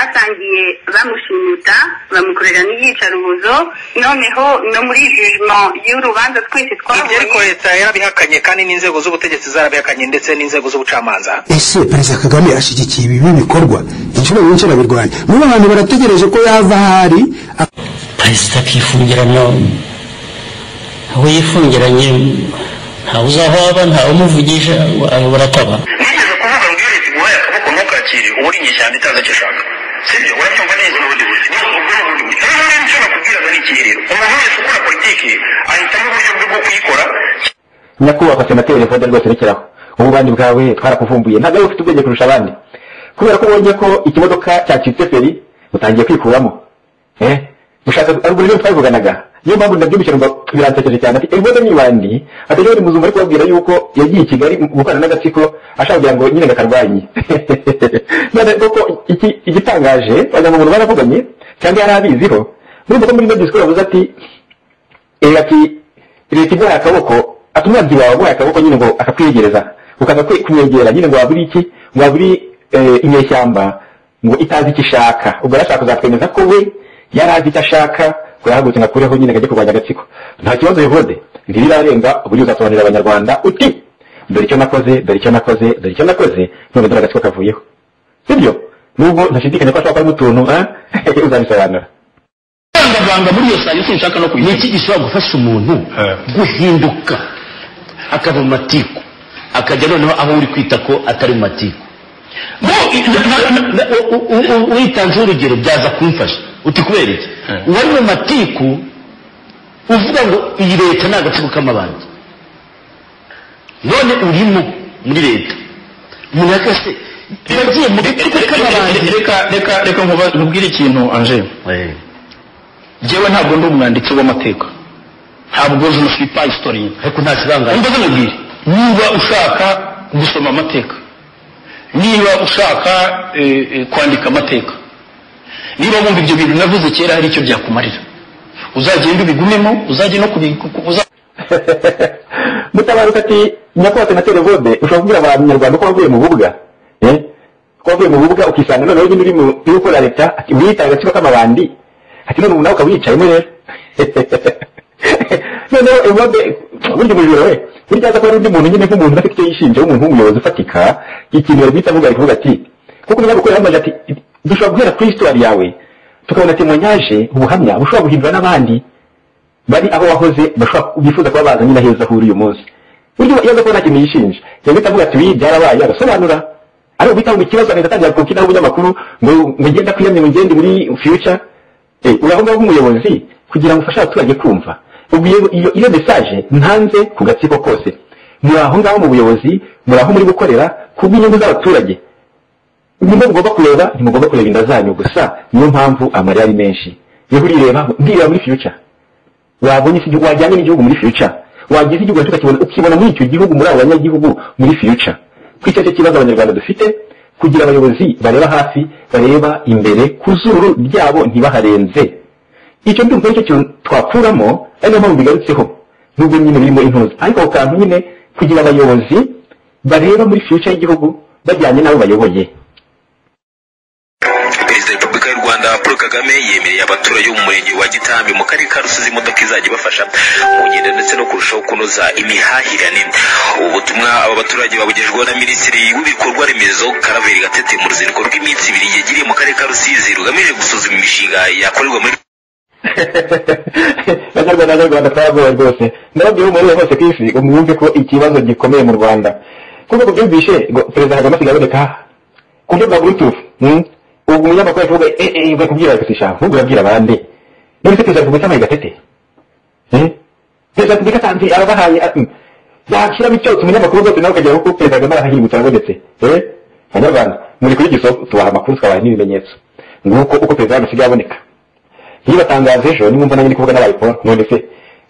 batangiye bamushimuta bamukorera n'iyicarubozo noneho no muri jijima y'urubanza twese ibyo ariko twabonye leta yarabihakanye kandi n'inzego z'ubutegetsi zarabihakanye ndetse n'inzego z'ubucamanza ese perezida kagame ashyigikiye ibi bikorwa inshuro nyinshi arabirwanya n'ubu abantu barategereje ko yava ahari perezida akifungirana aho yifungiranye ntawe uzi aho aba ntawe umuvugisha ayobora ataba nigeze kuvuga ngo iyo leta iguhaye akaboko ntukakire uba uri inyeshyamba itazi icyo ishaka sibyo urabyumva neza n'ubundi buryo ni ubwo ni ubundi buryo rero nicyo nakubwiraga ni iki rero umuntu wese ukora politiki ahitamo uburyo bwe bwo kuyikora nyakubahwa senateri evode rwose rekeraho ububani bwawe twarakuvumbuye ntabwo ari ufite ubwenge kurusha abandi kubera ko ubonye ko ikimodoka cyacitse feri utangiye kwikuramo eh ushaka haruguru rero twabivuganaga niyo mpamvu ndabyumvikana ngo biransekeje cyane ati evode ni bandi atari buri muzungu ari kubabwira yuko yagiye i kigali gukorana n'agatsiko ashaka kugira ngo nyine gakarwanye none koko iki igitangaje wagira ngo umuntu baravuganye cyangwa yari abiziho urumva ko muri ino disikuru yavuze ati eh ati leta iguhaye akaboko ati umwanzi wawe aguhaye akaboko nyine ngo akakwegereza ukaza kwe- kumwegera nyine ngo waburi iki ngo waburi eh, inyeshyamba ngo itazi icyo ishaka ubwo arashaka kuzatwemeza ko we yari azi icyo ashaka ngo yahagurutse ngo akureho nyine ngo ajye kurwanya agatsiko nta kibazo yehode ntibirarenga uburyo uzasobanurira abanyarwanda uti dore icyo nakoze dore icyo nakoze dore icyo nakoze none dore agatsiko kavuyeho sibyo nubwo ntashidikanya ko ashobora kuba arimo utuntu ah, uzabisobanura kuvangavanga muri iyo sanyu nshaka no kuyigira ni iki gishobora gufasha umuntu guhinduka akava mu matiku akajya noneho aho uri kwita ko atari mu matiku witanzeho urugero byaza kumfasha uti kubera iki uwari mu matiku uvuga ngo iyi leta ni agatsiko k'amabandi none urimo muri leta umuntu yakase yagiye mu gatsiko k'amabandi reka reka reka nkuba- nkubwire ikintu anje Eh. jewe ntabwo ndi umwanditsi w'amateka ntabwo je ne suis pas historien ariko nta kibangaye umbaze mubwire niba ushaka gusoma amateka niba ushaka eh, eh, kwandika amateka niba wumva ibyo bintu navuze kera hari icyo byakumarira uzagenda ubigumemo uzajye no kubiku- uza- mutabaruka ati nyakubahwa senateri vode ushobora kubwira abanyarwanda ko wavuye mu bubuga eh? ko wavuye mu bubuga ukisanga noneho nyine uri mu- uri gukora leta ati wiyita agatsiko k'amabandi ati none ubu nawe ukaba wicayemo rero noneho evode burya umujura we burya aza kuba ari undi muntu nyine nk'umuntu udafite icyo yishinja w'umuntu w'umuyobozi ufatika ikintu yari guhita avuga ari kuvuga ati kuko niba gukora hamaze ati dushobora guhera kuri histoire yawe tukabona temoyaje ubuhamya bushobora guhindura n'abandi bari aho wahoze bashobora bifuza kuba baza nyine heza aho uri uyu munsi buryo iyo aza kuba nta kintu yishinja yahita avuga ati ibi byarabaye agasobanura ari ubita mu kibazo agahita atangira kukinaho umunyamakuru ngo ngo ngenda kwiyamye ngo ngende muri future eh uraho ngaho umuyobozi kugira ngo ufashe abaturage kumva ubwo iyo iyo- iyo message ntanze ku gatsiko kose muri aho ngaho mu buyobozi muri aho muri gukorera ku bw'inyungu z'abaturage nimba mugomba kureba ntimugomba kureba inda zanyu gusa niyo mpamvu amarira ari menshi yewe urireba ndireba muri future wabonye isi igihugu wajyanye n'igihugu muri future wagize igihugu tukakibona ukibona muri icyo gihugu muri abo banyagihugu muri future kwicyo cyo kibazo abanyarwanda dufite kugira abayobozi bareba hafi bareba imbere ku zuru ryabo ntibaharenze icyo ndumva aricyo kintu twakuramo ari niyo mpamvu bigarutseho nubwo nyine birimo intuzi ariko ako kantu nyine kugira abayobozi bareba muri future y'igihugu bajyanye n'abo bayoboye perezida wa repubulika y'u rwanda paul kagame yemereye abaturage bo mu murenge wa gitambi mu karere ka rusizi imodoka izajya ibafasha mu ngendo ndetse no kurushaho kunoza imihahirane ubu butumwa aba baturage babugejweho na minisitiri w'ibikorwa remezo karaveri gatete mu ruzinduko rw'iminsi ibiri yagiriye mu karere ka rusizi rugamije gusuzuma imishinga yakorerwa muri banyarwanda banyarwanda twaragowe rwose ndababwira umubare hose ku isi ngo mwumve ko ikibazo gikomeye mu rwanda kuko kubyumvishe ngo perezida kagame asigaye aboneka aha ku buryo bwa bluetooth hmm? ubu umunyamakuru ari kuvuga eh eh bakubwira bari gusa ahubwo urabwira abandi none se perezida repubulika amaye gatete Hmm? perezida repubulika atanze ababahaye ah, hmm. yakiramo icyotsi umunyamakuru rwose nawe ukagera kuko perezida kagame arahahirigutse arabonetse eh banyarwanda muri kuri giso tubaha amakuru tukabaha n'ibimenyetso nguko uko perezida kagame asigaye aboneka ntibatangaze ejo nimwumva nanjye ndi kuvuga n'abayiporo none se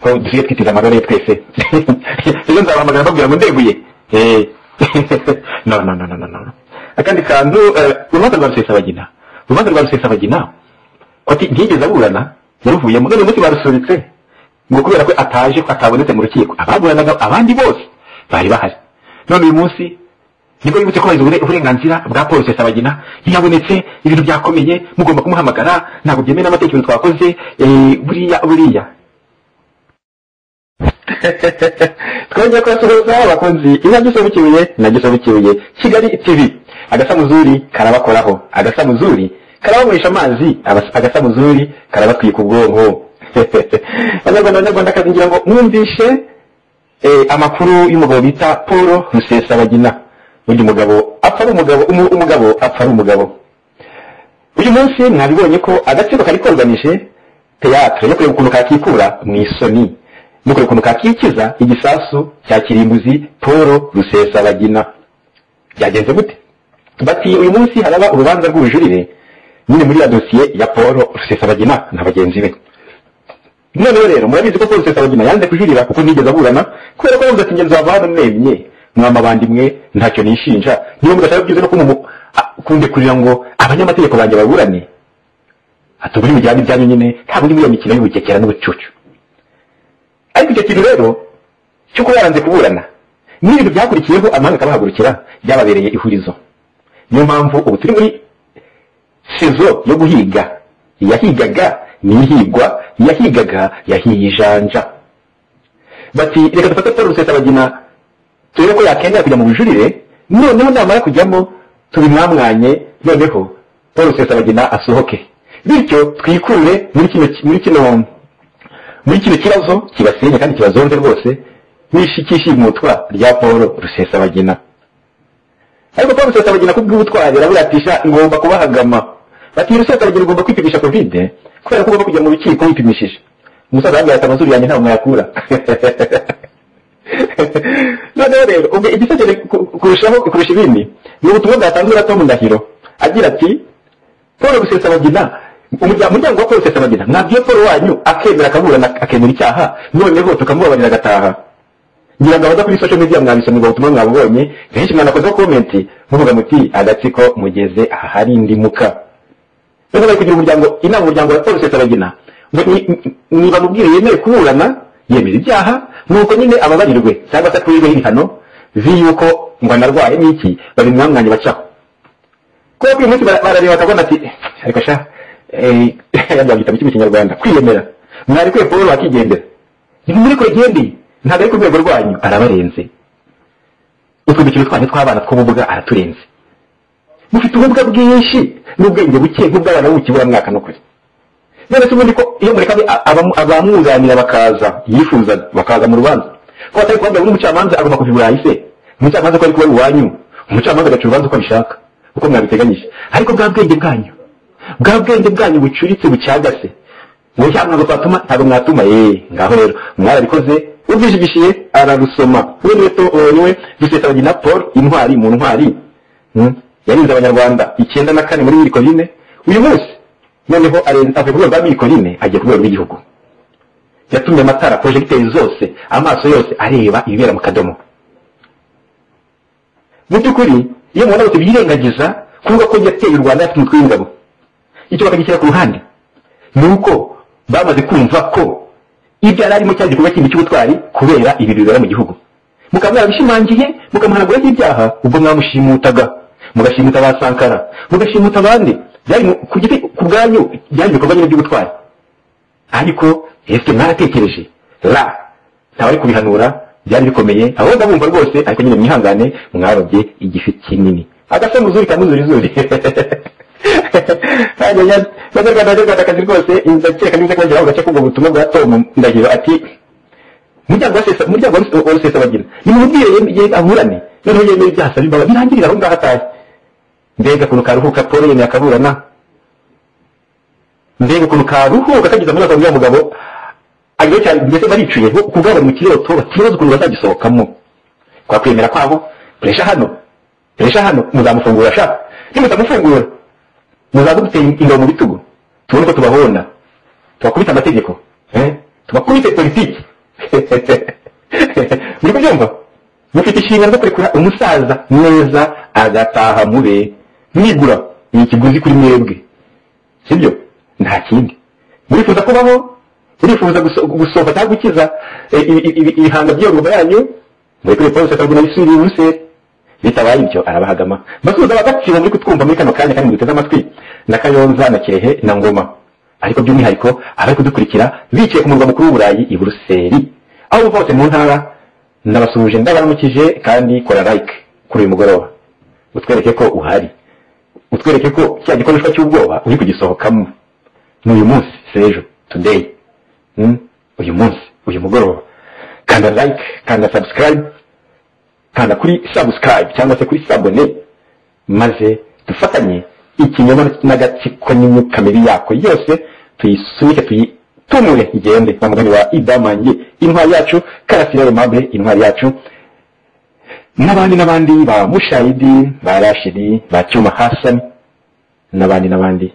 ko dusigaye twitiza amagara ye twese ejo nzabahamagara mbabwira ngo ndeguye Eh. no no no no no no akandi kantu eh, urubanza rwa rusesabagina urubanza rwa rusesabagina ati ntiyigeze aburana yaruvuyemo none umunsi barusubitse ngo kubera ko ataje ko atabonetse mu rukiko ababuranaga abandi bose bari bahari none uyu munsi nibwo yibutse kubahiriza ubure- uburenganzira bwa paul rusesabagina ntiyabonetse ibintu byakomeye mugomba kumuhamagara ntabwo byemewe n'amatekerezo twakoze eh, buriya buriya twongeye kubasuhuza abakunzi iyo gisobanukiwe nagisobanukiwe kigali tv agasamuzuri karabakoraho agasamuzuri karabanywesha amazi abas- agasamuzuri karabatwika ubwonko banyarwanda banyarwanda kazi ngira ngo mwumvishe eh, amakuru y'umugabo bita paul rusesabagina uyu mugabo apfa ari umugabo umu- umugabo apfa ari umugabo uyu munsi mwabibonye ko agatsiko kari koganije teyatere yo kureba ukuntu kakikura mu isoni no kureba ukuntu kakikiza igisasu cya kirimbuzi paul rusesabagina byagenze gute bati uyu munsi haraba urubanza rw'ubujurire nyine muri ya dosiye ya paul rusesabagina na bagenzi be noneho rero murabizi ko Paul Rusesabagina yanze kujurira kuko ntigeze aburana kubera ko yavuze ati ngenzi wava hano mwemye mwamabandi mwe ntacyo nishinja niba mudashaka byiza no kumumu- a- kundekurira ngo abanyamategeko banjye baburane ati ubu ni mujyane ibyanyu nyine ntabwo ni muri iyo mikino y'ubukekera n'ubucucu ariko icyo kintu rero cyo kuba yaranze kuburana ni ibintu byakurikiyeho amahanga akabahagurukira byababereye ihurizo niyo mpamvu ubu turi muri sezo yo guhiga iyahigaga nihigwa iyahigaga yahiye ijanja bati reka dufate paul rusesabagina turebe ko yakemera kujya mu bujurire noneho namara kujyamo tubimwamwanye noneho paul rusesabagina asohoke bityo twikurure muri kino muri kino muri kino kibazo kibasenya kandi kibazonze rwose n'ishikishimutwa rya paul rusesabagina ariko paul rusesabagina kubw'ubutwari araburatisha ngomba kubahagama bati rusesabagina ugomba kwipimisha covid kubera ko ugomba kujya mu rukiko wipimishije umusaza yambaye ati amazuru yanjye ntabwo mwayakura noneho rero ubwo igisagere ku- kurushaho kurusha ibindi ni ubutumwa bwatanzwe na tom ndahiro agira ati paul rusesabagina umurya- umuryango wa paul rusesabagina mwabwiye paul wanyu akemera akaburana akemera icyaha noneho tukamubabarira agataha ngira ngo abaza kuri social media mwabisomye ubwo butumwa mwabubonye benshi mwanakozeho komenti muvuga muti agatsiko mugeze ahari indimuka rero bari kugira umuryango inama umuryango wa paul rusesabagina ngo ni- ni- niba mubwire yemere kuburana yemera ibyaha nuko nyine ababarirwe cyangwa se akurirweho ibihano vi yuko ngo anarwaye n'iki babimwamwanye bacaho kuko uyu munsi bara- barareba bakabona ati "Eh, ariko sha eh, yajya bagita mu kigo kinyarwanda kwiyemera mwari kwe paul wakigendera ntimuri kure gendi ntabwo ari ku rwego rwanyu arabarenze utwo dukino twanyu tw'abana tw'ubumuga araturenze mufite ubumuga bwinshi n'ubwenge buke nk'ubw'abana b'ubukiburamwaka no kure none se ubundi ko iyo murekabe a- abamu- abamwunganira bakaza yifuzaga bakaza mu rubanza ko batari kubabwira ngo umucamanza agomba kuva i burayi se umucamanza ko ari kuba ari iwanyu umucamanza agaca urubanza uko abishaka uko mwabiteganyije ariko bwa bwenge bwanyu bwa bwenge bwanyu bucuritse bucagase ngo cya ntabwo twatuma ntabwo mwatuma yeee ngaho rero mwarabikoze ubwishigishiye ararusoma we niwe to eh, niwe rusesabagina paul intwari mu ntwari Hmm? yarinze abanyarwanda icyenda na kane muri mirikorine uyu munsi noneho arenze avuye ku rwego rwa mirikorine agiye ku rwego rw'igihugu yatumye amatara porojegiteri zose amaso yose areba ibibera mu kadomo mu by'ukuri iyo mubona bose byirengagiza kuvuga ko yateye u rwanda yafite umutwe w'ingabo icyo bakagishyira ku ruhande ni uko bamaze kumva ko ibyo yari arimo cyari igikorwa kindi cy'ubutwari kubera ibi bibera mu gihugu mukaba mwabishimangiye mukamuhanaguraho ibyaha ubwo mwamushimutaga mugashimuta ba sankara mugashimuta abandi byari mu- ku giti ku bwanyu byari ibikorwa nyine by'ubutwari ariko ese mwaratekereje ra ntabari kubihanura byari bikomeye abo ndabumva rwose ariko nyine mwihangane mwarobye igifi kinini agasamuzuri kamuzurizuri banyarwanda banyarwanda kazi rwose ndakeka neza kongera ako gace k'ubwo butumwa bwa tom ndahiro ati umuryango wa sesa umuryango wa Ruse- wa rusesabagina nimubwire ye aburane noneho yemeye ibyaha asaba imbabazi birangirira aho ngaho atahe mbega ukuntu karuhuka paul yemeye akaburana mbega ukuntu karuhuka kageze amaraso y'uwo mugabo ariyo cyane mbese baricuye bo kubwabo mu kiroto bakibaza ukuntu bazagisohokamo kwa kwemera kwabo puresha hano puresha hano muzamufungura sha nimutamufungura muzaze duteye ingabo mu bitugu tubone ko tubahonda tubakubita amategeko eh? tubakubite politiki muri kubyumva mufite inshingano zo kurekura umusaza neza agataha mube mwigura ni ikiguzi kuri mwebwe sibyo nta kindi murifuza kubaho murifuza guso- gusohoka cyangwa gukiza eh, ibi- ibi- ibihanga by'iyo ngoma yanyu murekure paul sakaguna bisubire i buruseli bitabaye ibyo arabahagama basubiza bagaciro muri kutwumva muri kano kanya kandi muduteze amatwi na kayonza na kirehe na ngoma ariko by'umwihariko abari kudukurikira bicaye ku murwa mukuru w'uburayi i buruseli aho bava hose mu ntara ndabasuhuje ndabaramukije kandi kora like kuri uyu mugoroba utwereke ko uhari utwereke ko cya gikoreshwa cy'ubwoba uri kugisohokamo ni uyu munsi si ejo today Mm, uyu munsi uyu mugoroba kanda like kanda subscribe kanda kuri subscribe cyangwa se kuri sabone maze dufatanye ikinyoma n'agatsiko nyine kamere yako yose tuyisunike tuyitumure igende wa mugani wa idamange intwari yacu karasira remable intwari yacu n'abandi n'abandi ba mushayidi ba rashidi ba cyuma hasani n'abandi n'abandi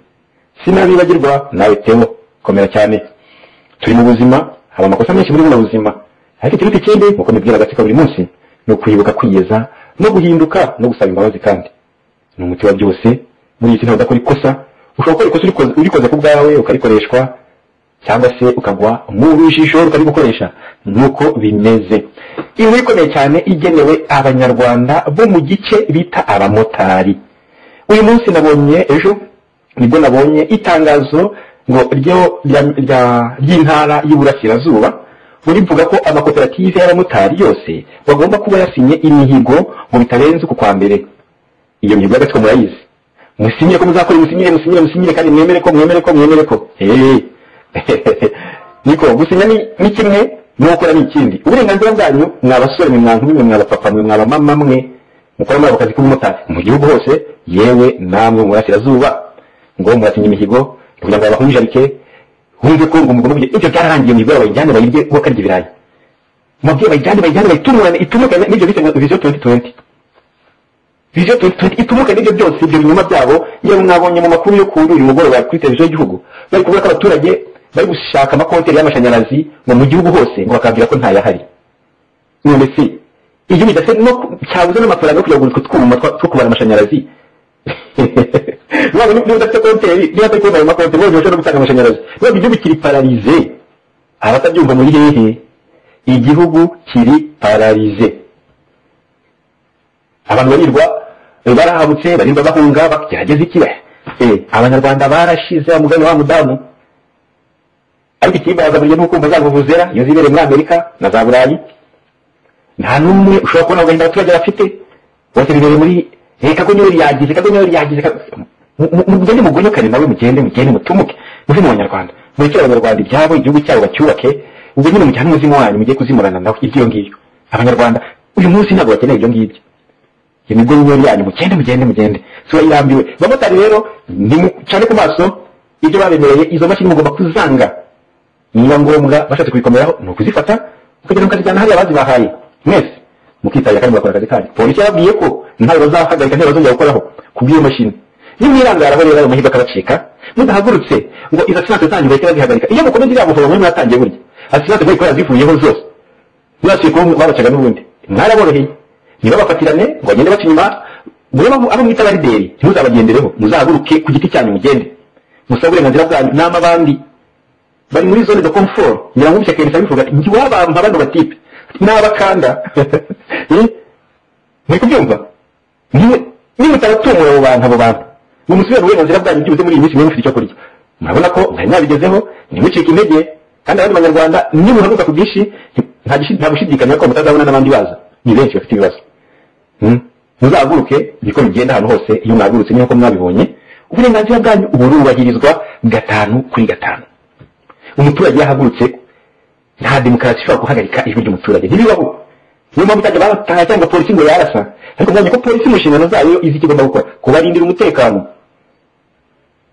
sinabibagirwa nawe tewo komera cyane turi mu buzima haba amakosa menshi muri buno buzima ariko ikiruta ikindi nk'uko mbibwira agatsiko buri munsi ni ukwibuka kwiyeza no guhinduka no gusaba imbabazi kandi ni umuti wa byose muri iyi si ntabwo udakora ikosa ushobora gukora ikosa urikoze- urikoze ku bwawe ukarikoreshwa cyangwa se ukagwa mu rujijo ukarigukoresha nuko bimeze inkuru ikomeye cyane igenewe abanyarwanda bo mu gice bita abamotari uyu munsi nabonye ejo nibwo nabonye itangazo ngo ryo rya- rya- ry'intara y'uburasirazuba ngo rivuga ko amakoperative y'abamotari yose bagomba kuba yasinye imihigo ngo bitarenze uku kwa mbere iyo mihigo y'agatsiko murayizi musinyire ko muzakora musinyire musinyire musinyire kandi mwemere ko mwemere ko mwemere ko Eh. niko gusinya ni ni kimwe no gukora ni ikindi uburenganzira bwanyu mwa basore mwe mwa nkumi mwe mwa bapapa mwe mwa bamama mwe mukora muri ako kazi k'ubumotari mu gihugu hose yewe namwe mu burasirazuba ngo muratinya imihigo kugira ngo babahunjarike wumve ko ngo umugabo uvuge ibyo byararangiye imihigo yabo bayijyane bayirye kuko akarya ibirayi mubyeyi bayijyane bayijyane bayitumurane itumurane n'ibyo bita ngo viziyo tuwenti tuwenti viziyo tuwenti tuwenti itumurane n'ibyo byose ibyo binyoma byabo yewe mwabonye mu makuru yo kuri uyu mugoroba kuri televiziyo y'igihugu bari kuvuga ko abaturage bari gushaka amakonteri y'amashanyarazi ngo mu gihugu hose ngo bakabwira ko ntayahari none se igihugu gidafite no ku- cyabuze n'amafaranga yo kujya kugura utwo twuma twa- two kubara amashanyarazi ntabwo niba udafite konteri niba atari kubona ayo makonteri wongera ushobora no gutanga amashanyarazi ntabwo igihugu kiri pararize abatabyumva muri hehe igihugu kiri pararize abantu barirwa eh, barahabutse barirwa bahunga bagerageza iki Eh, abanyarwanda barashize wa mugani wa mudamu ariko ikibaza burya ni ukumva za vuvuzera iyo zibereye muri amerika na za burayi nta n'umwe ushobora kubona agahinda abaturage bafite bose bibereye muri reka ko niwe ryagize kago niwe ryagize kago- mu- mu- mugende mugonyokane nawe mugende mugende mutumuke muve mu banyarwanda murekere abanyarwanda ibyabo igihugu cyabo bacyubake ubwo nyine mujyane umuzimu wanyu mugiye kuzimurana nawe ibyo ngibyo abanyarwanda uyu munsi ntabwo bakeneye ibyo ngibyo iyo migo niyo yanyu mugende mugende mugende siba irambiwe abamotari rero nimucane ku maso ibyo babemereye izo mashini mugomba kuzanga niba ngombwa bashatse kubikomeraho ni ukuzifata mukagira ngo mukazijyana hariya bazibahaye mwese mukitabira kandi mugakora akazi kanyu polisi yababwiye ko ntawe bazahagarika ntawe bazongera gukoraho ku bw'iyo mashini nimwirangaraho rero ayo mahirwe akabacika mudahagurutse ngo izo asiranse zanyu bahite bazihagarika iyo mukomeza iriya buvuga muri mwatangiye burya asiranse mwayikorera zivuyeho zose mwasuye kuba babacaga n'ubundi mwaraboroheye ntibabafatirane ngo bagende baca inyuma murebe abo- abo mwita abarideri ntimuzabagendereho muzahaguruke ku giti cyanyu mugende musabe uburenganzira bwanyu n'amabandi bari muri zone de confort ngira ngo ubushyaka yahise bivuga ati njye wabamba bano batipe n'abakanda Eh? muri kubyumva Niwe- nimutaratumura abo bantu abo bantu mumusubire mu burenganzira bwanyu byibuze muri iyi minsi mwemwe mufite icyo kurya murabona ko mwari mwabigezeho ntimucike intege kandi abandi banyarwanda nimuhaguruka ku bwinshi nti- nta gishi- nta gushidikanya ko mutazabona n'abandi baza ni benshi bafite ibibazo Hmm? muzahaguruke niko bigenda ahantu hose iyo mwahagurutse nk'uko mwabibonye uburenganzira bwanyu ubu burubahirizwa gatanu kuri gatanu umuturage yahagurutse nta demokarasi ishobora guhagarika ijwi ry'umuturage ntibibaho niyo mpamvu utajya barataha cyangwa polisi ngo yarasa ariko mwanya ko polisi mu nshingano zayo izi icyo igomba gukora kubarindira umutekano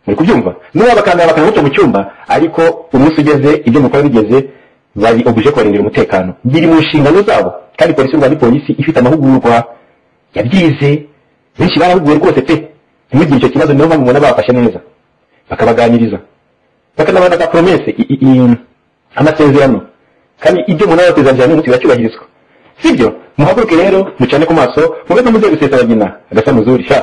muri kubyumva niba bakanda bakanda mucyo mu cyumba ariko umunsi ugeze ibyo mukora bigeze bari obuje kubarindira umutekano biri mu nshingano zabo kandi polisi y'u Rwanda ni polisi ifite amahugurwa yabyize benshi barahuguwe rwose pe ntimugire icyo kibazo niyo mpamvu mubona babafashe neza bakabaganiriza bakanabana ka promese i- i- i- amasezerano kandi ibyo umuntu aba yatezeranije n'umunsi biracyubahirizwa sibyo muhaguruke rero mucane ku maso mube no muze gusesaragina agasa muzuri sha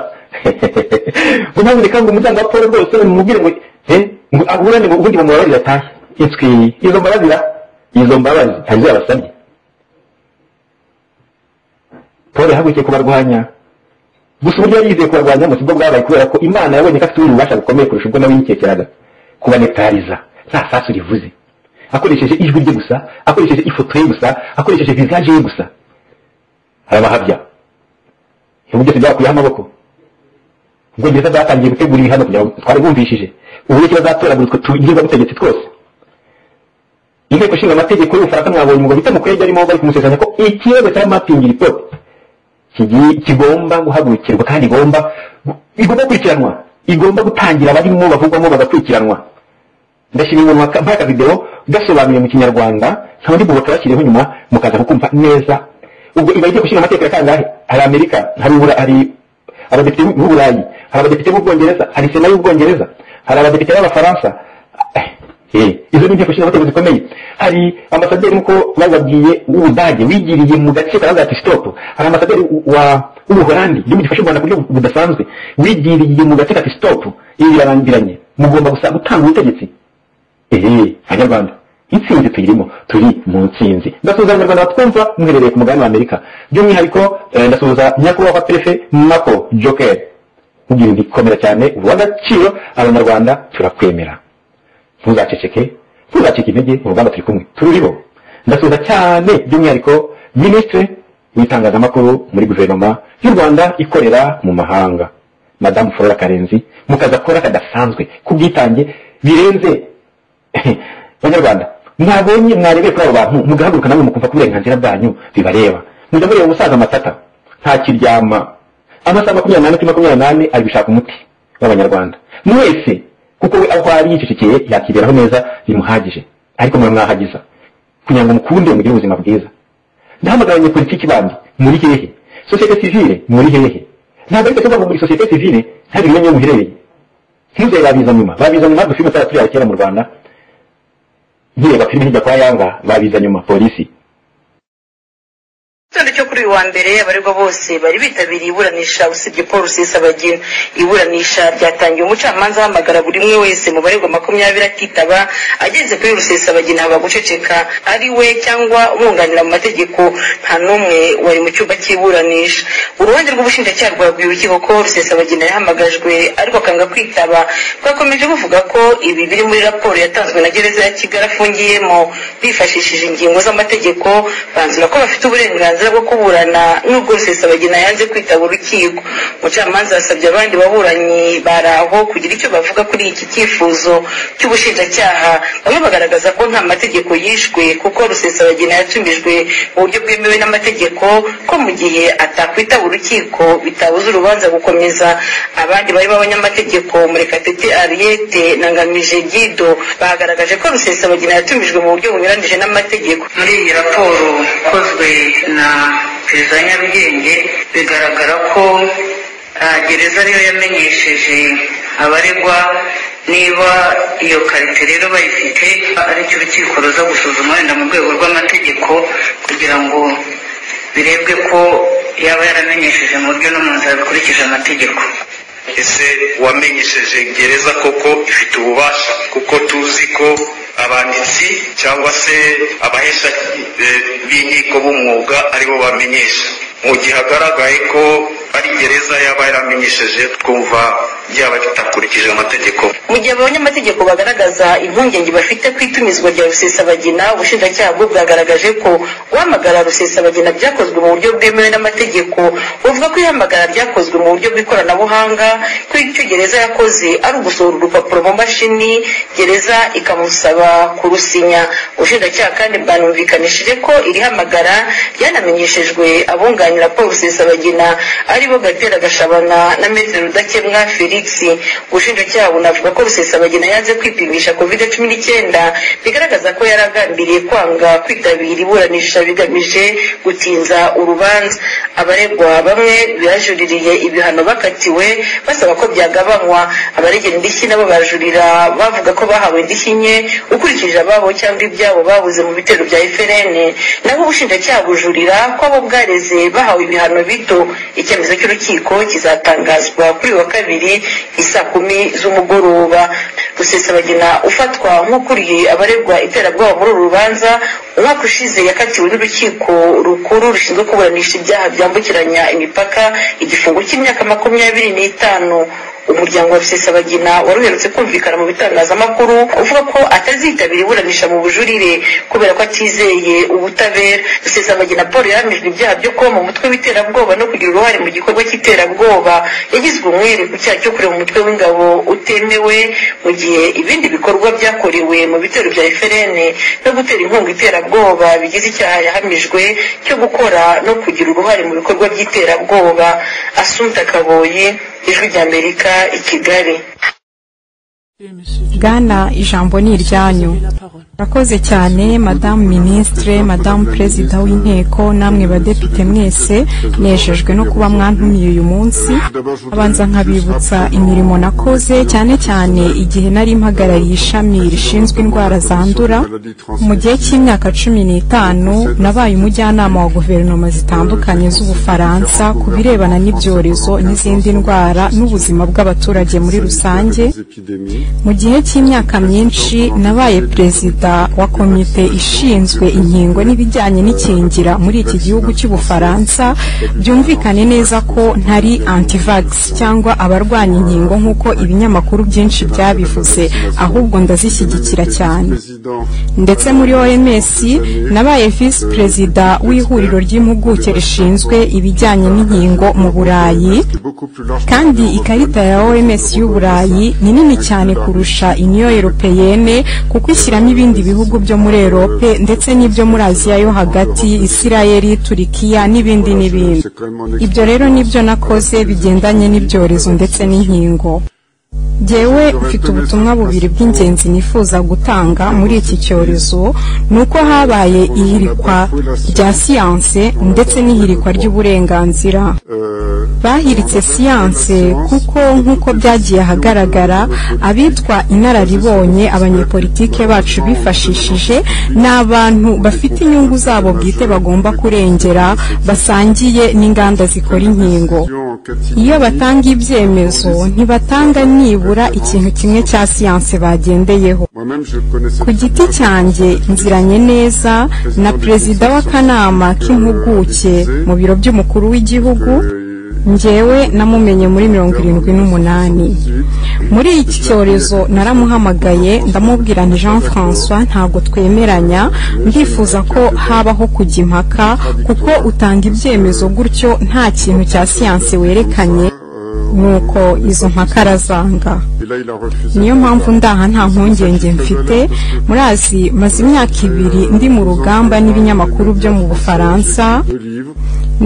ngo ntabwo reka ngo umuryango wa paul rwose mumubwire ngo eh, ngo aburane ngo ubundi bamubabariza atahe itswi izo mbabazira izo mbabazi hari izo yabasabye paul yahagurukiye kubarwanya gusa uburyo yari yizeye kubarwanya mu kigo bwabaye kubera ko imana yabonye ko afite ubundi bubasha bukomeye kurusha ubwo nawe yikekeraga kubanetariza nta sasu rivuze akoresheje ijwi rye gusa akoresheje ifoto ye gusa akoresheje visaje ye gusa arabahabya ubu byose byakuyeho amaboko ubwongereza bwatangiye gutegura ibihano kugira ngo twari bumvishije uburyo kiba zatoragurizwa tugirwa butegetsi twose inteko ishinga amategeko y'ubufaransa mwabonye umugabo bita mukuru yari arimo bari kumusezeranya ko ikirego cya mapingi report kigi- kigomba guhagurukirwa kandi igomba igomba gukurikiranwa igomba gutangira abarimo bavugwamo bagakurikiranwa ndashima umuntu mpaka video gasobanuye mu kinyarwanda nta ndi bubaka bakiriho nyuma mukaza kukumva neza ubwo iba igiye gushyira amategeko ya kangahe hari amerika hari ubura hari abadepite b'uburayi hari abadepite b'ubwongereza hari sena y'ubwongereza hari abadepite b'abafaransa Eh, izo ni inteko ishinga amategeko zikomeye hari ambasaderi nk'uko bababwiye w'ubudage wigiriye mu gace karavuga ati stop hari ambasaderi wa w'ubuholandi igihugu gifasha u rwanda ku buryo budasanzwe wigiriye mu gace kati stop ibi birarangiranye mugomba gusa gutanga ubutegetsi eee abanyarwanda intsinzi tuyirimo turi mu ntsinzi ndasuhuza abanyarwanda batwumva muherereye ku mugabane wa amerika by'umwihariko eh, ndasuhuza nyakubahwa perefe mako joker kugira ibikomera cyane uw'agaciro abanyarwanda turakwemera ntuzaceceke ntuzacike intege mu rugamba turi kumwe tururiho ndasuhuza cyane by'umwihariko minisitiri w'itangazamakuru muri guverinoma y'u rwanda ikorera mu mahanga madamu flora karenzi mu kazi akora kadasanzwe k'ubwitange birenze banyarwanda mwabonye mwarebeye kuri abo bantu mugahaguruka namwe mukumva ko uburenganzira bwanyu bibareba mujya mureba umusaza amatata ntakiryama amasaha makumyabiri n'ane kuri makumyabiri n'ane ari gushaka umuti w'abanyarwanda mwese kuko we aho ari yicecekeye yakiberaho neza bimuhagije ariko muramwahagiza kugira ngo mukunde mugire ubuzima bwiza ndahamagara abanyepolitiki bandi muri hehe sosiyete sivile muri hehe ntabwo ariko tuvuga ngo muri sosiyete sivile ntabwo bimenye aho muherereye ntuzeye babiza nyuma babiza nyuma dufite amatara turi kera mu rwanda nkireba filime hirya kwa yanga babiza nyuma polisi igitondo cyo kuri uyu wa mbere abaregwa bose bari bitabiriye iburanisha usibye paul rusesabagina iburanisha ryatangiye umucamanza ahamagara buri umwe wese mu baregwa makumyabiri akitaba ageze kuri rusesabagina haba guceceka ari we cyangwa umwunganira mu mategeko nta n'umwe wari mu cyumba cy'iburanisha uruhande rw'ubushinjacyaha rwabwiye urukiko ko rusesabagina yahamagajwe ariko akanga kwitaba bwakomeje buvuga ko ibi biri muri raporo yatanzwe na gereza ya kigali afungiyemo bifashishije ingingo z'amategeko banzura ko bafite uburenganzira bwo kuburana n'ubwo rusesabagina yanze kwitaba urukiko umucamanza yasabye abandi baburanyi bari aho kugira icyo bavuga kuri iki cyifuzo cy'ubushinjacyaha bamwe bagaragaza ko nta mategeko yishwe kuko rusesabagina yatumijwe mu buryo bwemewe n'amategeko ko mu gihe atakwitaba urukiko bitabuza urubanza gukomeza abandi barimo abanyamategeko murekatete ariete na ngamije gido bagaragaje ko rusesabagina yatumijwe mu buryo bunyuranyije n'amategeko muri iyi raporo ikozwe na perezida wa nyarugenge bigaragara ko ah, gereza ariyo yamenyesheje abaregwa niba iyo karite rero bayifite aricyo urukiko ruza gusuzuma wenda mu rwego rw'amategeko kugira ngo birebwe ko yaba yaramenyesheje mu buryo no mu nzira bikurikije amategeko ese wamenyesheje gereza koko ifite ububasha kuko tuzi ko abanditsi cyangwa se abahesha eh, b'inkiko b'umwuga aribo bamenyesha mu gihe hagaragaye ko ari gereza yaba yaramenyesheje twumva byaba bitakurikije amategeko mu gihe abanyamategeko bagaragaza impungenge bafite ku itumizwa rya rusesabagina ubushinjacyaha bwo bwagaragaje ko guhamagara rusesabagina byakozwe mu buryo bwemewe n'amategeko buvuga ko ihamagara ryakozwe mu buryo bw'ikoranabuhanga ko icyo gereza yakoze ari ugusohora urupapuro mu mashini gereza ikamusaba kurusinya ubushinjacyaha kandi bwanumvikanishije ko iri hamagara ryanamenyeshejwe abunganira paul rusesabagina aribo gatera gashabana na maitre rudakemwa felix ubushinjacyaha bunavuga ko rusesabagina yanze kwipimisha covid cumi n'icyenda bigaragaza ko yari agambiriye kwanga kwitabira iburanisha bigamije gutinza urubanza abaregwa bamwe bajuririye ibihano bakatiwe basaba ko byagabanywa abaregera indishyi nabo barajurira bavuga ko bahawe indishyi nke ukurikije ababo cyangwa ibyabo babuze mu bitero bya FRN naho ubushinjacyaha bujurira ko abo bwareze bahawe ibihano bito icyemezo cy'urukiko kizatangazwa kuri uyu wa kabiri i saa kumi z'umugoroba rusesabagina ufatwa nk'ukuriye abaregwa iterabwoba muri uru rubanza umwaka ushize yakatiwe n'urukiko rukuru rushinzwe kuburanisha ibyaha byambukiranya imipaka igifungo cy'imyaka makumyabiri n'itanu umuryango wa rusesabagina wari uherutse kumvikana mu bitangazamakuru uvuga ko atazitabira iburanisha mu bujurire kubera ko atizeye ubutabera rusesabagina paul yahamijwe ibyaha byo kuba mu mutwe w'iterabwoba no kugira uruhare mu gikorwa cy'iterabwoba yagizwe umwere ku cyaha cyo kureba umutwe w'ingabo utemewe mu gihe ibindi bikorwa byakorewe mu bitero bya eferene no gutera inkunga iterabwoba bigize icyaha yahamijwe cyo gukora no kugira uruhare mu bikorwa by'iterabwoba asunta kaboyi ijwi ry'amerika i kigali bwana ijambo ni iryanyu murakoze cyane madamu minisitire madamu perezida w'inteko namwe badepite mwese nejejwe no kuba mwantumiye uyu munsi abanza nkabibutsa imirimo nakoze cyane cyane igihe nari mpagarariye ishami rishinzwe indwara zandura mu gihe cy'imyaka cumi n'itanu nabaye umujyanama wa guverinoma zitandukanye z'ubufaransa ku birebana n'ibyorezo n'izindi ndwara n'ubuzima bw'abaturage muri rusange mu gihe cy'imyaka myinshi nabaye perezida wa komite ishinzwe inkingo n'ibijyanye n'ikingira muri iki gihugu cy'ubufaransa byumvikane neza ko ntari antivax cyangwa abarwanya inkingo nk'uko ibinyamakuru byinshi byabivuze ahubwo ndazishyigikira cyane ndetse muri oms nabaye visi perezida w'ihuriro ry'impuguke rishinzwe ibijyanye n'inkingo mu burayi kandi ikarita ya oms y'uburayi ni nini cyane kurusha iniyo europeyene kuko ishyiramo ibindi bihugu byo muri erope ndetse n'ibyo muri aziya yo hagati isirayeli turikiya n'ibindi n'ibindi ibyo rero nibyo nakoze bigendanye n'ibyorezo ndetse n'inkingo Jyewe mfite ubutumwa bubiri bw'ingenzi nifuza gutanga muri iki cyorezo ni uko habaye ihirikwa rya siyanse ndetse n'ihirikwa ry'uburenganzira bahiritse siyanse kuko nk'uko byagiye ahagaragara abitwa inararibonye abanyepolitike bacu bifashishije ni abantu bafite inyungu zabo bwite bagomba kurengera basangiye n'inganda zikora inkingo iyo batanga ibyemezo ntibatanga nibura ikintu kimwe cya siyanse bagendeyeho ku giti cyanjye nziranye neza na perezida w'akanama k'impuguke mu biro by'umukuru w'igihugu njyewe namumenye muri mirongo irindwi n'umunani muri iki cyorezo naramuhamagaye ndamubwira ni jean francois ntabwo twemeranya ndifuza ko habaho kujya impaka kuko utanga ibyemezo gutyo nta kintu cya siyanse werekanye nuko izo mpaka arazanga niyo mpamvu ndaha nta mpungenge mfite murazi maze imyaka ibiri ndi mu rugamba n'ibinyamakuru byo mu bufaransa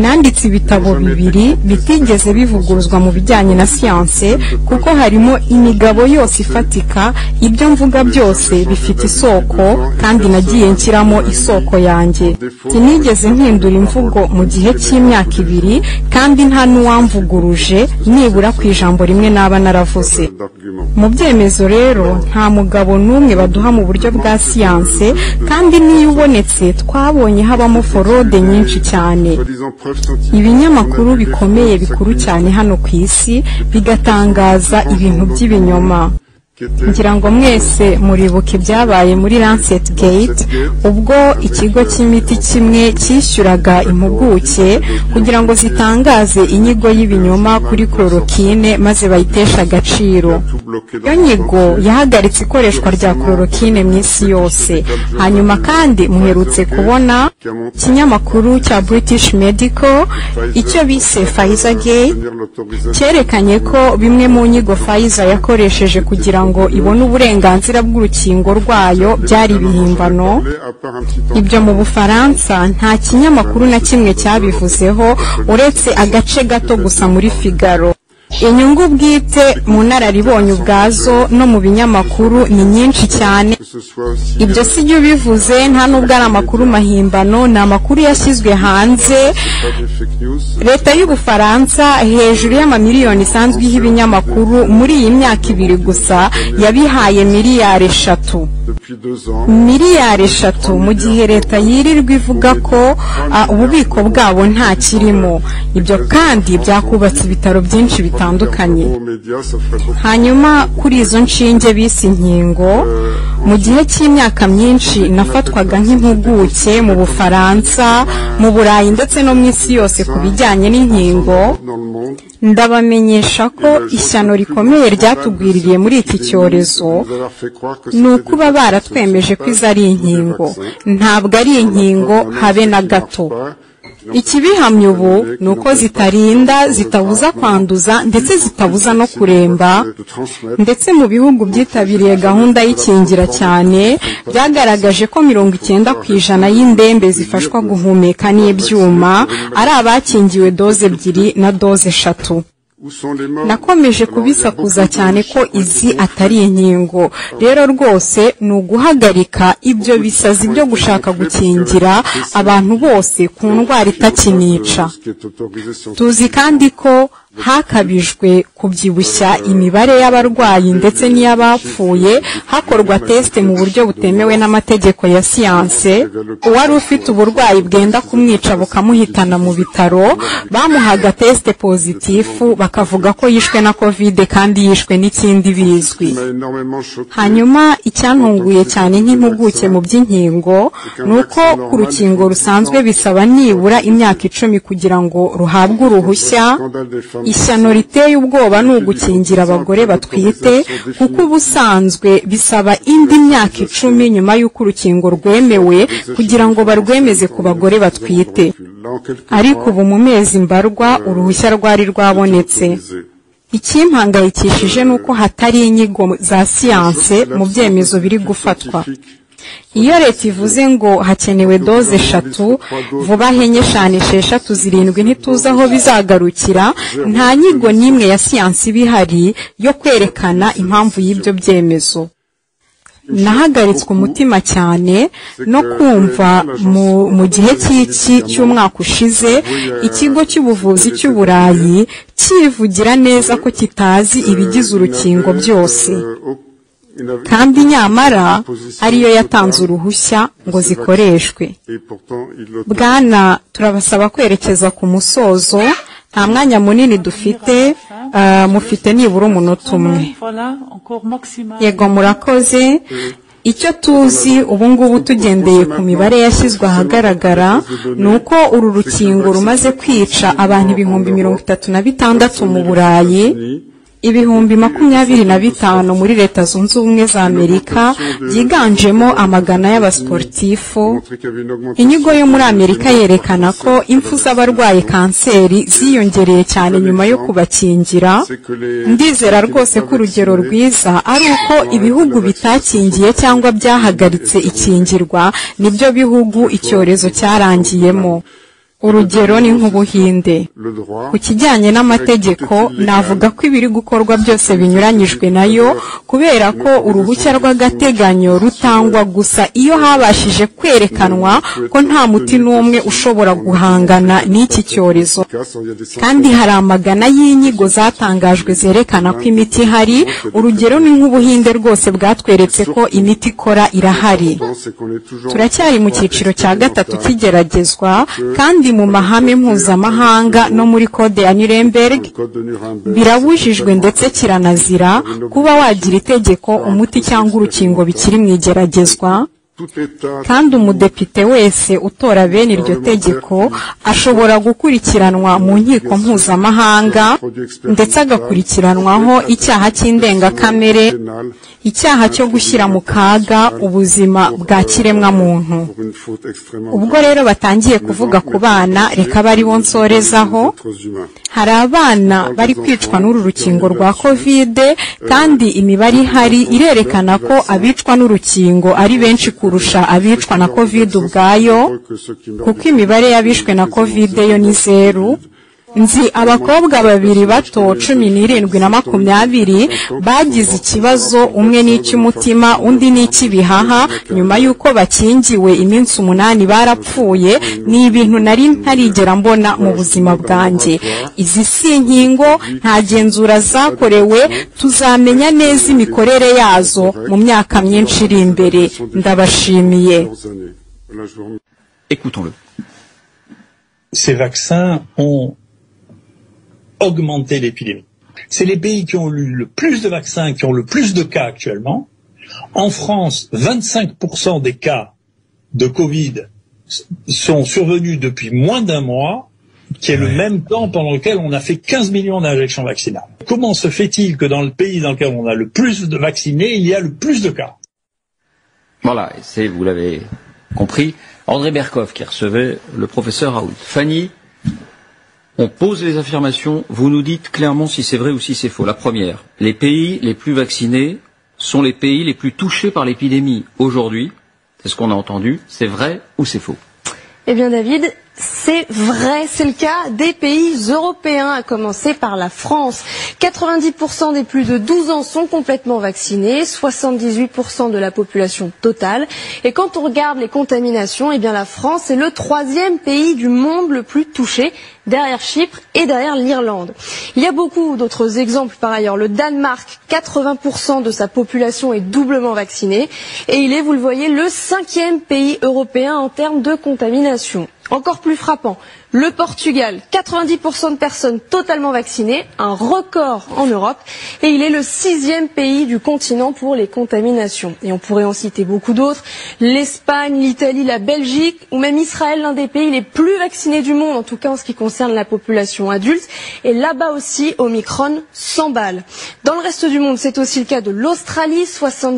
nanditse ibitabo bibiri bitigeze bivuguruzwa mu bijyanye na siyanse kuko harimo imigabo yose ifatika ibyo mvuga byose bifite isoko kandi nagiye nshyiramo isoko yanjye sinigeze mpindura imvugo mu gihe cy'imyaka ibiri kandi nta n'uwamvuguruje nibura nibura ku ijambo rimwe naba naravuze mu byemezo rero nta mugabo n'umwe baduha mu buryo bwa siyanse kandi n'iyo ubonetse twabonye habamo forode nyinshi cyane ibinyamakuru bikomeye bikuru cyane hano ku isi bigatangaza ibintu by'ibinyoma ngira ngo mwese muribuka ibyabaye muri lancet gate ubwo ikigo cy'imiti kimwe cyishyuraga impuguke kugira ngo zitangaze inyigo y'ibinyoma kuri kororokine maze bayiteshe agaciro iyo nyigo yahagaritse ikoreshwa rya kororokine mu isi yose hanyuma kandi muherutse kubona ikinyamakuru cya british medical icyo bise pfizer gate cyerekanye ko bimwe mu nyigo pfizer yakoresheje kugira ngo ngo ibone uburenganzira bw'urukingo rwayo byari ibihimbano ibyo mu bufaransa nta kinyamakuru na kimwe cyabivuzeho uretse agace gato gusa muri figaro inyungu bwite mu nararibonye ubwazo no mu binyamakuru ni nyinshi cyane ibyo si byo bivuze nta n'ubwo ari amakuru mahimbano ni amakuru yashyizwe hanze leta y'ubufaransa hejuru y'amamiliyoni isanzwe iha ibinyamakuru muri iyi myaka ibiri gusa yabihaye miliyari eshatu miliyari eshatu mu gihe leta yirirwa ivuga ko ah, ububiko bwabo nta kirimo ibyo kandi byakubatse ibitaro byinshi bitandukanye hanyuma kuri izo nshinge bise inkingo mu gihe cy'imyaka myinshi nafatwaga nk'impuguke mu bufaransa mu burayi ndetse no mu isi yose ku bijyanye n'inkingo ndabamenyesha ko ishyano rikomeye ryatugwiririye muri iki cyorezo ni ukuba baratwemeje ko izo ari inkingo ntabwo ari inkingo habe na gato ikibihamya ubu ni uko zitarinda zitabuza kwanduza ndetse zitabuza no kuremba ndetse mu bihugu byitabiriye gahunda y'ikingira cyane byagaragaje ko mirongo icyenda ku ijana y'indembe zifashwa guhumeka n'ibyuma ari abakingiwe doze ebyiri na doze eshatu nakomeje kubisakuza cyane ko izi atari inkingo rero rwose ni uguhagarika ibyo bisazi byo gushaka gukingira abantu bose ku ndwara itakinica tuzi kandi ko hakabijwe kubyibushya imibare y'abarwayi ndetse n'iy'abapfuye hakorwa tesite mu buryo butemewe n'amategeko ya siyanse uwari ufite uburwayi bwenda kumwica bukamuhitana mu bitaro bamuhaga tesite pozitifu bakavuga ko yishwe na kovide kandi yishwe n'ikindi bizwi hanyuma icyantunguye cyane nk'impuguke mu by'inkingo ni uko ku rukingo rusanzwe bisaba nibura imyaka icumi kugira ngo ruhabwe uruhushya ishyano riteye ubwoba ni ugukingira abagore batwite kuko ubusanzwe bisaba indi myaka icumi nyuma y'uko urukingo rwemewe kugira ngo barwemeze ku bagore batwite ariko ubu mu mezi mbarwa uruhushya rwari rwabonetse ikimpangayikishije ni uko hatari inyigo za siyanse mu byemezo biri gufatwa iyo leta ivuze ngo hakenewe doze eshatu vuba henye eshanu esheshatu zirindwi ntituzi aho bizagarukira nta nyigo n'imwe ya siyansi iba ihari yo kwerekana impamvu y'ibyo byemezo nahagaritswe umutima cyane no kumva mu- mu gihe cy'iki cy'umwaka ushize ikigo cy'ubuvuzi cy'uburayi kivugira neza ko kitazi ibigize urukingo byose kandi nyamara ariyo yatanze uruhushya ngo zikoreshwe bwana turabasaba kwerekeza ku musozo nta mwanya munini dufite ah, mufite nibura umunota umwe yego murakoze icyo tuzi ubu ngubu tugendeye ku mibare yashyizwe ahagaragara ni uko uru rukingo rumaze kwica abantu ibihumbi mirongo itatu na bitandatu mu burayi ibihumbi makumyabiri na bitanu muri leta zunze ubumwe za amerika byiganjemo amagana y'abasiporutifu inyigo yo muri amerika yerekana ko impfu z'abarwaye kanseri ziyongereye cyane nyuma yo kubakingira ndizera rwose ko urugero rwiza ari uko ibihugu bitakingiye cyangwa byahagaritse ikingirwa nibyo bihugu icyorezo cyarangiyemo urugero ni nk'ubuhinde ku kijyanye n'amategeko navuga ko ibiri gukorwa byose binyuranyijwe nayo kubera ko uruhushya rw'agateganyo rutangwa gusa iyo habashije kwerekanwa ko nta muti n'umwe ushobora guhangana n'iki cyorezo kandi hari amagana y'inyigo zatangajwe zerekana ko imiti ihari urugero ni nk'ubuhinde rwose bwatweretse ko imiti ikora irahari turacyari mu cyiciro cya gatatu kigeragezwa kandi mu mahame mpuzamahanga no muri kode ya nuremberg birabujijwe ndetse kiranazira kuba wagira itegeko umuti cyangwa urukingo bikiri mu igeragezwa kandi umudepite wese utora bene iryo tegeko ashobora gukurikiranwa mu nkiko mpuzamahanga ndetse agakurikiranwaho icyaha cy'indengakamere icyaha cyo gushyira mu kaga ubuzima bwa kiremwamuntu ubwo rero batangiye kuvuga ku bana reka bari bo nsorezaho hari abana bari kwicwa n'uru rukingo rwa kovide kandi imibare ihari irerekana ko abicwa n'urukingo ari benshi kurusha abicwa na kovide ubwayo kuko imibare y'abishwe na kovide yo ni zeru nzi abakobwa babiri bato cumi n'irindwi na makumyabiri bagize ikibazo umwe ni icy'umutima undi ni icy'ibihaha nyuma y'uko bakingiwe iminsi umunani barapfuye ni ibintu nari ntarigera mbona mu buzima bwanjye izi si inkingo nta genzura zakorewe tuzamenya neza imikorere yazo mu myaka myinshi iri imbere ndabashimiye Écoutons-le. Ces vaccins ont augmenté l'épidémie. C'est les pays qui ont eu le plus de vaccins, qui ont le plus de cas actuellement. En France, 25% des cas de Covid s- sont survenus depuis moins d'un mois, qui est le même temps pendant lequel on a fait 15 millions d'injections vaccinales. Comment se fait-il que dans le pays dans lequel on a le plus de vaccinés, il y a le plus de cas Voilà, et c'est, vous l'avez compris, André Berkoff qui recevait le professeur Raoult. Fanny, on pose les affirmations, vous nous dites clairement si c'est vrai ou si c'est faux. La première, les pays les plus vaccinés sont les pays les plus touchés par l'épidémie aujourd'hui. C'est ce qu'on a entendu. C'est vrai ou c'est faux Eh bien David, c'est vrai, c'est le cas des pays européens, à commencer par la France. 90% des plus de 12 ans sont complètement vaccinés, 78% de la population totale. Et quand on regarde les contaminations, eh bien la France est le troisième pays du monde le plus touché, derrière Chypre et derrière l'Irlande. Il y a beaucoup d'autres exemples par ailleurs. Le Danemark, 80% de sa population est doublement vaccinée et il est, vous le voyez, le cinquième pays européen en termes de contamination. Encore plus frappant, le Portugal, 90% de personnes totalement vaccinées, un record en Europe, et il est le sixième pays du continent pour les contaminations. Et on pourrait en citer beaucoup d'autres, l'Espagne, l'Italie, la Belgique, ou même Israël, l'un des pays les plus vaccinés du monde, en tout cas en ce qui concerne la population adulte, et là-bas aussi, Omicron s'emballe. Dans le reste du monde, c'est aussi le cas de l'Australie,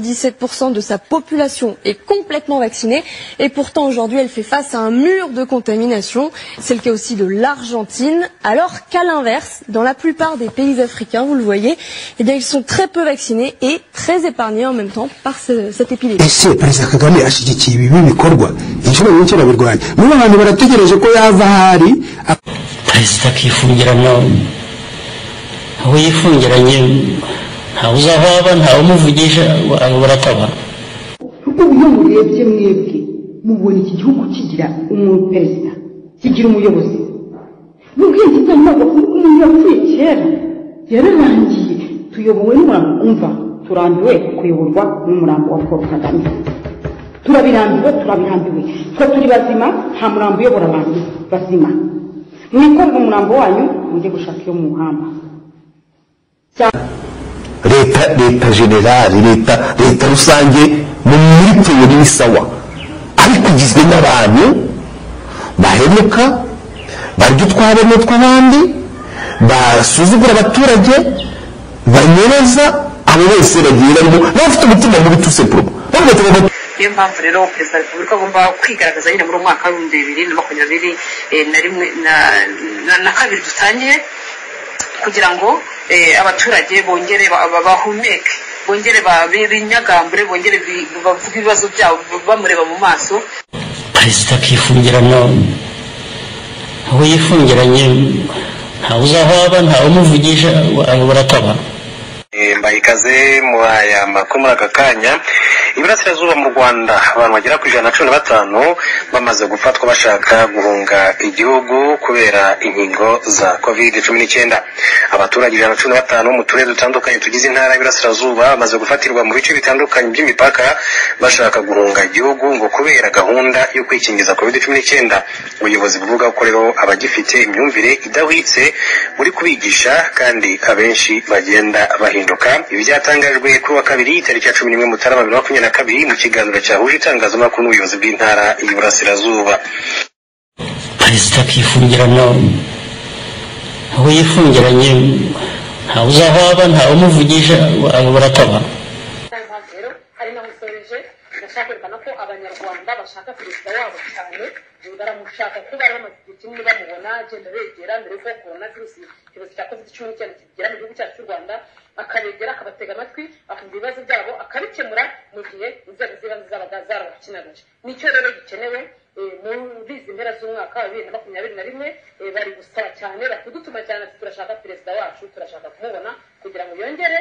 77% de sa population est complètement vaccinée, et pourtant aujourd'hui, elle fait face à un mur de contamination. C'est le cas aussi de l'Argentine, alors qu'à l'inverse, dans la plupart des pays africains, vous le voyez, eh bien, ils sont très peu vaccinés et très épargnés en même temps par ce- cette epidémie. ese perezida kagame ashyigikiye ibi bikorwa inshuro nyinshi arabirwanya muri abantu barategereje ko yava ahari perezida akifungirana aho yifungiranye ntawe uzava aba ntawe umuvugisha abantu baratabara kuko uburyo murebye mwebwe mubona iki gihugu kigira umuperezida kigira umuyobozi n'ubwenge bw'amoko umuntu yapfuye kera yararangiye tuyobowe n'umurambo umva turambiwe kuyoborwa n'umurambo wa paul kagame turabirambiwe turabirambiwe twe turi bazima nta murambo uyobora abantu bazima mwikorere umurambo wanyu mujye gushaka iyo mu muhanda leta leta generali leta leta rusange mu muri teyori ni sawa ariko igizwe n'abantu bahemuka barya utwabo tw'abandi basuzugura abaturage banyereza abo bose bagiye barimo n'abafite umutima mubi tu sepuro niyo mpamvu rero perezida wa repubulika agomba kwigaragaza nyine muri uwo mwaka w'ibihumbi bibiri na makumyabiri eh, na rimwe na- na- na kabiri dutangiye kugira ngo eh, abaturage bongere ba- ba- bahumeke bongere ba- bi- binyagambure bongere bi- bavuge ibibazo byabo bamureba mu maso perezida akifungirana aho yifungiranye ntawe uzava aba ntawe umuvugisha abantu baratabara Eh, mbaha ikaze murayamba ko muri aka kanya iburasirazuba mu rwanda abantu bagera ku ijana na cumi na batanu bamaze gufatwa bashaka guhunga igihugu kubera inkingo za covid cumi n'icyenda abaturage ijana na cumi na batanu mu turere dutandukanye tugize intara y'iburasirazuba bamaze gufatirwa mu bice bitandukanye by'imipaka bashaka guhunga igihugu ngo kubera gahunda yo kwikingiza covid cumi n'icyenda ubuyobozi buvuga ko rero abagifite imyumvire idahwitse buri kubigisha kandi abenshi bagenda bahinduka ibi byatangajwe kuri wa kabiri tariki ya cumi n'imwe mutarama bibiri na makumyabiri na kabiri mu kiganiro cyahuje itangazamakuru n'ubuyobozi bw'intara y'iburasirazuba perezida akifungirana aho yifungiranye ntawe uzava aba ntawe umuvugisha abantu baratabara ibibazo byabo akabikemura mu gihe inzego z'ibanze zabaga zarabakinaga nicyo rero gikenewe murizi mpera z'umwaka wa bibiri na makumyabiri na rimwe eh, bari gusaba cyane batudutuma cyane ati turashaka perezida wacu turashaka kumubona kugira ngo yongere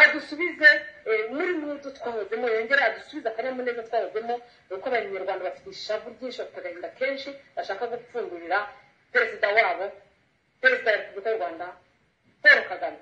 adusubize eh, muri mudu twahozemo yongere adusubize akanyamuneza twahozemo uko abanyarwanda bafite ishavu ryinshi bafite agahinda kenshi bashaka gupfundurira perezida wabo perezida wa repubulika y'u rwanda paul kagame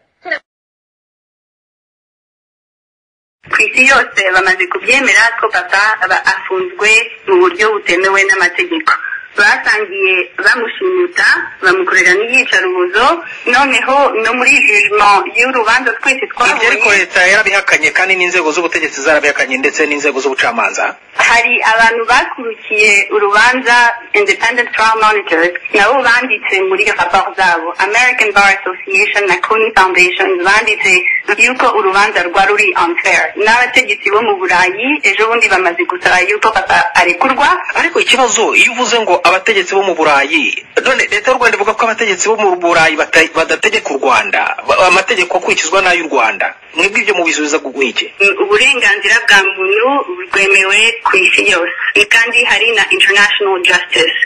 ku isi yose bamaze kubyemera ko papa aba afunzwe mu buryo butemewe n'amategeko basangiye bamushimuta bamukorera n'iyicarubozo noneho no muri jijimo y'urubanza twese ibyo ariko twabonye leta yarabihakanye kandi n'inzego z'ubutegetsi zarabihakanye ndetse n'inzego z'ubucamanza hari abantu bakurikiye urubanza independent trial monitors nabo banditse muri raporo zabo american bar association na coni foundation banditse yuko urubanza rwa ruri unfair n'abategetsi bo mu burayi ejo bundi bamaze gusaba yuko papa arekurwa ariko ikibazo iyo uvuze ngo abategetsi bo mu burayi none leta y'u rwanda ivuga ko abategetsi bo mu burayi bata- badategeka u rwanda ba- amategeko akurikizwa n'ay'u rwanda mwebwe ibyo mubisubiza iki uburenganzira bwa muntu bwemewe ku isi yose kandi hari na international justice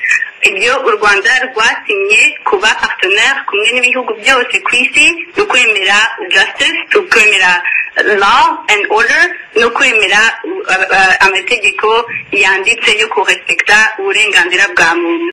ibyo u rwanda rwasinye kuba partenaire kumwe n'ibihugu byose ku isi no kwemera justice no kwemera law and order no kwemera uh, uh, amategeko yanditse yo kurespekta uburenganzira bwa muntu